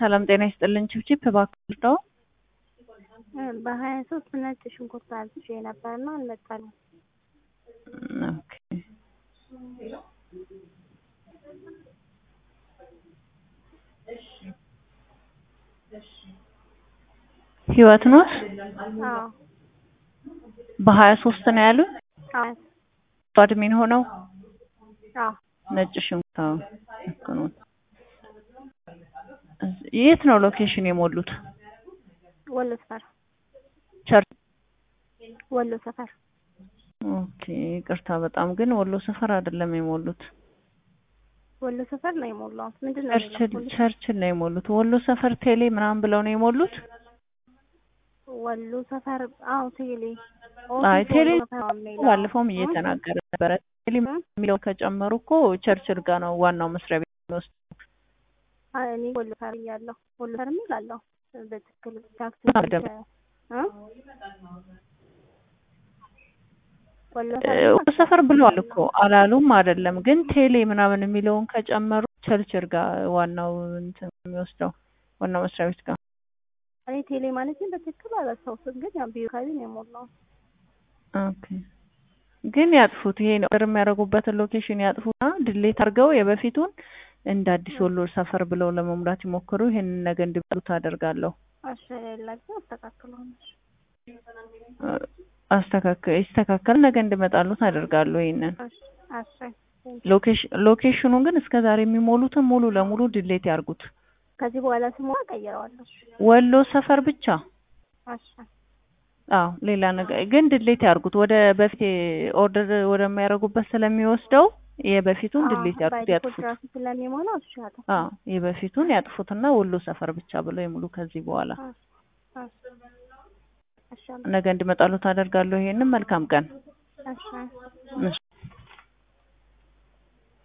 ሰላም ጤና ይስጥልን። ችብችብ እባክህ ነው በሀያ ሶስት ነጭ ሽንኩርት አዝዤ ነበርና አልመጣልም። ኦኬ ህይወት ኖት አዎ በሀያ ሶስት ነው ያሉ አዎ አድሚን ሆነው አዎ ነጭ ሽንኩርት አዎ ልክ ኖት። የት ነው ሎኬሽን የሞሉት? ወሎ ሰፈር ቸርች ወሎ ሰፈር ኦኬ ይቅርታ በጣም ግን ወሎ ሰፈር አይደለም የሞሉት ወሎ ሰፈር ነው የሞላሁት። ምንድን ነው ቸርችል የሚለው? ቸርችል ነው የሞሉት። ወሎ ሰፈር ቴሌ ምናምን ብለው ነው የሞሉት። ወሎ ሰፈር አዎ ቴሌ አይ ቴሌ ወሎ ሰፈር ነው የሚለው። ባለፈውም እየተናገረ ነበረ። ቴሌ የሚለው ከጨመሩ እኮ ቸርችል ጋር ነው ዋናው መስሪያ ቤት የሚወስድ አይ እኔ ወሎ ሰፈር እያለሁ ወሎ ሰፈር የሚል አለው በትክክል ታክሲ አደም። እ? ወሎ ወሎ ሰፈር ብለዋል እኮ አላሉም አይደለም። ግን ቴሌ ምናምን የሚለውን ከጨመሩ ቸርችል ጋር ዋናው እንትን የሚወስደው ዋናው መስሪያ ቤት ጋር እኔ ቴሌ ማለት ግን በትክክል አላስታውስም፣ ግን ያው ቢሮ አካባቢ ነው የሞላሁት። ኦኬ ግን ያጥፉት። ይሄ ነው ኦርደር የሚያደርጉበትን ሎኬሽን ያጥፉና ድሌት አድርገው የበፊቱን እንደ አዲስ ወሎ ሰፈር ብለው ለመሙላት ይሞክሩ። ይሄንን ነገ እንዲበሉት አደርጋለሁ። እሺ ሌላቸው አስተካክለዋለሁ። አስተካከል ይስተካከል። ነገ እንዲመጣሉት አደርጋለሁ። ይሄንን እሺ እሺ ሎኬሽን ሎኬሽኑን ግን እስከ ዛሬ የሚሞሉትን ሙሉ ለሙሉ ድሌት ያርጉት። ከዚህ በኋላ ስሟ ቀይረዋለሁ። ወሎ ሰፈር ብቻ። እሺ አዎ ሌላ ነገር ግን ድሌት ያርጉት። ወደ በፊት ኦርደር ወደሚያደርጉበት ስለሚወስደው የበፊቱን ድሌት ያርጉት፣ ያጥፉት። ራሱ ስለሚሞላው እሺ አቶ አዎ የበፊቱን ያጥፉትና ወሎ ሰፈር ብቻ ብለው ይሙሉ። ከዚህ በኋላ እሺ ነገ እንዲመጣሉት አደርጋለሁ። ይሄንን መልካም ቀን። እሺ እሺ